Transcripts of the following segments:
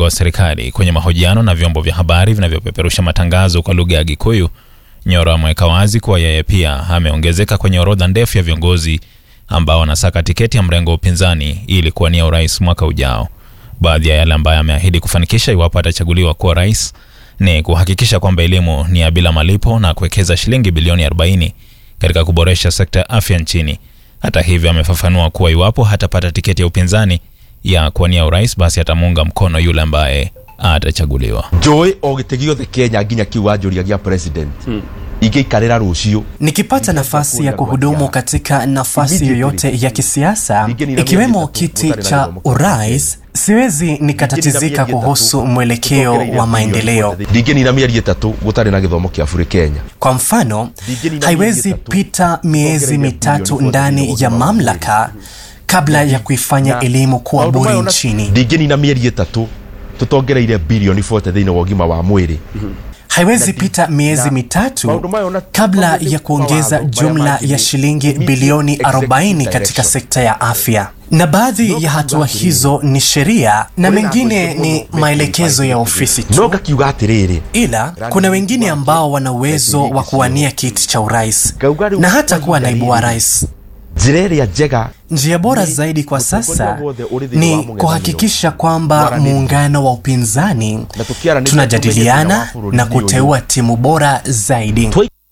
mrengo wa serikali. Kwenye mahojiano na vyombo vya habari vinavyopeperusha matangazo kwa lugha ya Gikuyu, Nyoro ameweka wazi kuwa yeye pia ameongezeka kwenye orodha ndefu ya viongozi ambao wanasaka tiketi ya mrengo wa upinzani ili kuwania urais mwaka ujao. Baadhi ya yale ambayo ameahidi kufanikisha iwapo atachaguliwa kuwa rais ni kuhakikisha kwamba elimu ni ya bila malipo na kuwekeza shilingi bilioni 40 katika kuboresha sekta ya afya nchini. Hata hivyo, amefafanua kuwa iwapo hatapata tiketi ya upinzani ya kuwania urais, basi atamuunga mkono yule ambaye atachaguliwa. njũĩ o gĩtĩ gĩothe kenya nginya kiu wanjũria gĩa president ingĩikarĩra rũciũ Nikipata nafasi ya kuhudumu katika nafasi yoyote ya kisiasa ikiwemo kiti cha urais, siwezi nikatatizika kuhusu mwelekeo wa maendeleo. ndingĩnina mĩeri ĩtatũ gũtarĩ na gĩthomo kĩa bũrĩ kenya Kwa mfano, haiwezi pita miezi mitatu ndani ya mamlaka kabla ya kuifanya elimu kuwa bure nchini. ndingĩnina mĩeri ĩtatũ tũtongereire bilioni 40 thĩinĩ wa ũgima wa mwĩrĩ Haiwezi pita miezi mitatu kabla ya kuongeza jumla ya shilingi bilioni 40 katika sekta ya afya. Na baadhi ya hatua hizo ni sheria na mengine ni maelekezo ya ofisi no tu. ngakiuga atĩrĩrĩ Ila kuna wengine ambao wana uwezo wa kuwania kiti cha urais na hata kuwa naibu wa rais. njĩra ĩrĩa njega Njia bora zaidi kwa sasa ni kuhakikisha kwamba muungano wa upinzani tunajadiliana na kuteua timu bora zaidi.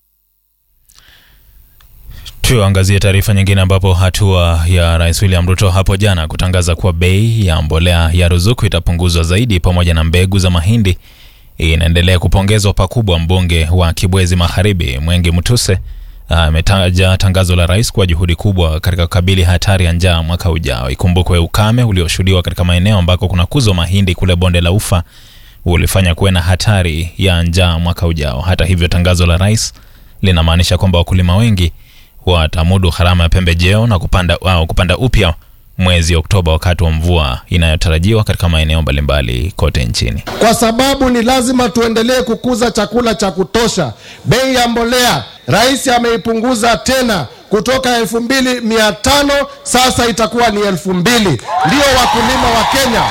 Tuangazie taarifa nyingine ambapo hatua ya Rais William Ruto hapo jana kutangaza kuwa bei ya mbolea ya ruzuku itapunguzwa zaidi pamoja na mbegu za mahindi inaendelea kupongezwa pakubwa. Mbunge wa Kibwezi Magharibi Mwengi Mutuse ametaja tangazo la rais kuwa juhudi kubwa katika kukabili hatari ya njaa mwaka ujao. Ikumbukwe ukame ulioshuhudiwa katika maeneo ambako kuna kuzwa mahindi kule bonde la Ufa ulifanya kuwe na hatari ya njaa mwaka ujao. Hata hivyo, tangazo la rais linamaanisha kwamba wakulima wengi watamudu gharama ya pembejeo na kupanda, au kupanda upya mwezi Oktoba wakati wa mvua inayotarajiwa katika maeneo mbalimbali kote nchini. kwa sababu ni lazima tuendelee kukuza chakula cha kutosha. Bei ya mbolea rais ameipunguza tena kutoka elfu mbili mia tano sasa itakuwa ni elfu mbili Ndio wakulima wa Kenya,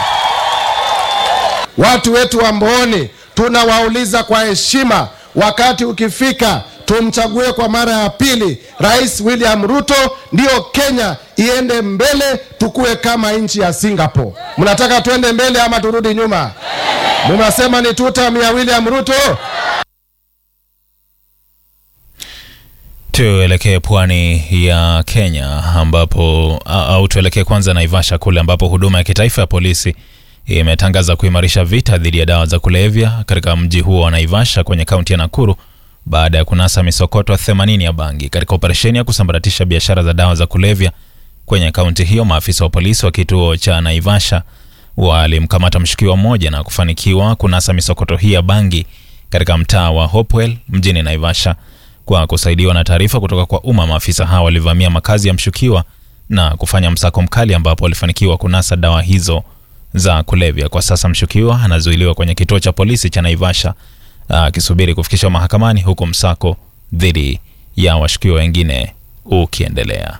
watu wetu wa Mbooni, tunawauliza kwa heshima, wakati ukifika tumchague kwa mara ya pili Rais William Ruto, ndio Kenya iende mbele, tukue kama nchi ya Singapore. Mnataka tuende mbele ama turudi nyuma? Mnasema ni tutam ya William Ruto? Tuelekee pwani ya Kenya ambapo au tuelekee kwanza Naivasha kule ambapo huduma ya kitaifa ya polisi imetangaza kuimarisha vita dhidi ya dawa za kulevya katika mji huo wa Naivasha kwenye kaunti ya Nakuru baada ya kunasa misokoto 80 ya bangi katika operesheni ya kusambaratisha biashara za dawa za kulevya kwenye kaunti hiyo. Maafisa wa polisi wa kituo cha Naivasha walimkamata mshukiwa mmoja na kufanikiwa kunasa misokoto hii ya bangi katika mtaa wa Hopewell mjini Naivasha. Kwa kusaidiwa na taarifa kutoka kwa umma, maafisa hawa walivamia makazi ya mshukiwa na kufanya msako mkali, ambapo walifanikiwa kunasa dawa hizo za kulevya. Kwa sasa mshukiwa anazuiliwa kwenye kituo cha polisi cha Naivasha akisubiri kufikishwa mahakamani, huku msako dhidi ya washukiwa wengine ukiendelea.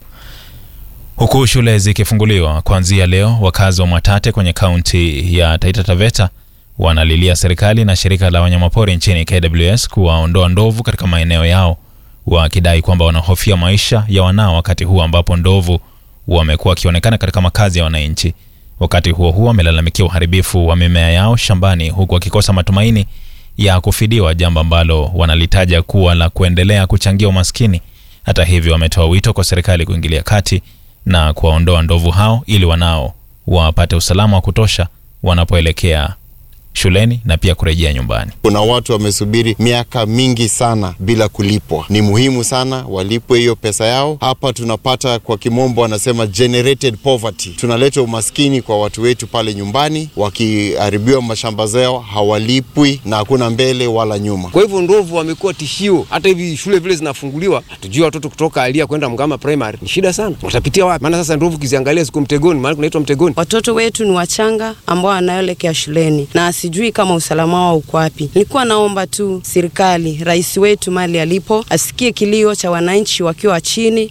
Huku shule zikifunguliwa kuanzia leo, wakazi wa Mwatate kwenye kaunti ya Taita Taveta wanalilia serikali na shirika la wanyamapori nchini KWS kuwaondoa ndovu katika maeneo yao, wakidai kwamba wanahofia maisha ya wanao wakati huu ambapo ndovu wamekuwa wakionekana katika makazi ya wananchi. Wakati huo huo, wamelalamikia uharibifu wa mimea yao shambani, huku wakikosa matumaini ya kufidiwa, jambo ambalo wanalitaja kuwa la kuendelea kuchangia umaskini. Hata hivyo, wametoa wito kwa serikali kuingilia kati na kuwaondoa ndovu hao ili wanao wapate usalama wa kutosha wanapoelekea shuleni na pia kurejea nyumbani. Kuna watu wamesubiri miaka mingi sana bila kulipwa. Ni muhimu sana walipwe hiyo pesa yao. Hapa tunapata kwa kimombo wanasema generated poverty, tunaleta umaskini kwa watu wetu pale nyumbani, wakiharibiwa mashamba zao hawalipwi na hakuna mbele wala nyuma. Kwa hivyo ndovu wamekuwa tishio. Hata hivi shule vile zinafunguliwa, hatujui watoto kutoka Alia kwenda Mgama Primary ni shida sana, watapitia wapi? Maana sasa ndovu kiziangalia siku mtegoni, maana kunaitwa mtegoni. Watoto wetu ni wachanga ambao wanaelekea shuleni na sijui kama usalama wao uko wapi. Nilikuwa naomba tu serikali, rais wetu mali alipo, asikie kilio cha wananchi wakiwa chini.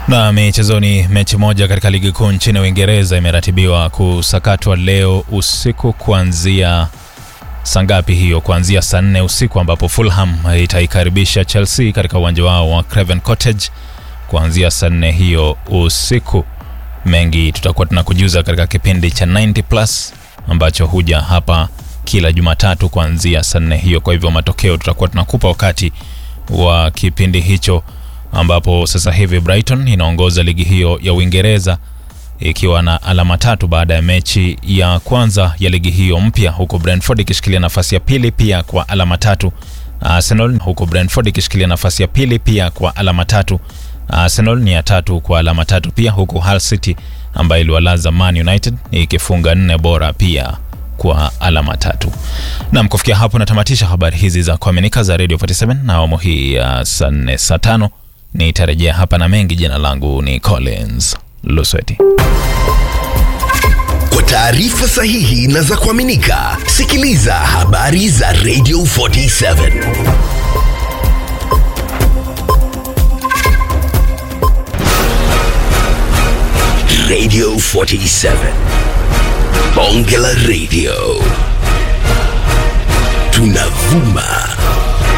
Na michezoni, mechi moja katika ligi kuu nchini Uingereza imeratibiwa kusakatwa leo usiku kuanzia saa ngapi hiyo? Kuanzia saa nne usiku ambapo Fulham itaikaribisha Chelsea katika uwanja wao wa Craven Cottage kuanzia saa nne hiyo usiku. Mengi tutakuwa tunakujuza katika kipindi cha 90 plus ambacho huja hapa kila Jumatatu kuanzia saa nne hiyo. Kwa hivyo matokeo tutakuwa tunakupa wakati wa kipindi hicho, ambapo sasa hivi Brighton inaongoza ligi hiyo ya Uingereza ikiwa na alama tatu baada ya mechi ya kwanza ya ligi hiyo mpya, huku Brentford ikishikilia nafasi ya pili pia kwa alama tatu. Arsenal huku Brentford ikishikilia nafasi ya pili pia kwa alama tatu. Arsenal ni ya tatu kwa alama tatu pia, huku Hull City ambayo iliwalaza Man United ikifunga nne bora pia kwa alama tatu. Nam, kufikia hapo natamatisha habari hizi za kuaminika za Radio 47 na awamu hii ya saa nne saa tano nitarejea hapa na mengi. Jina langu ni Collins Lusweti. Kwa taarifa sahihi na za kuaminika, sikiliza habari za Radio 47 Radio 47 Bonge la Radio, tunavuma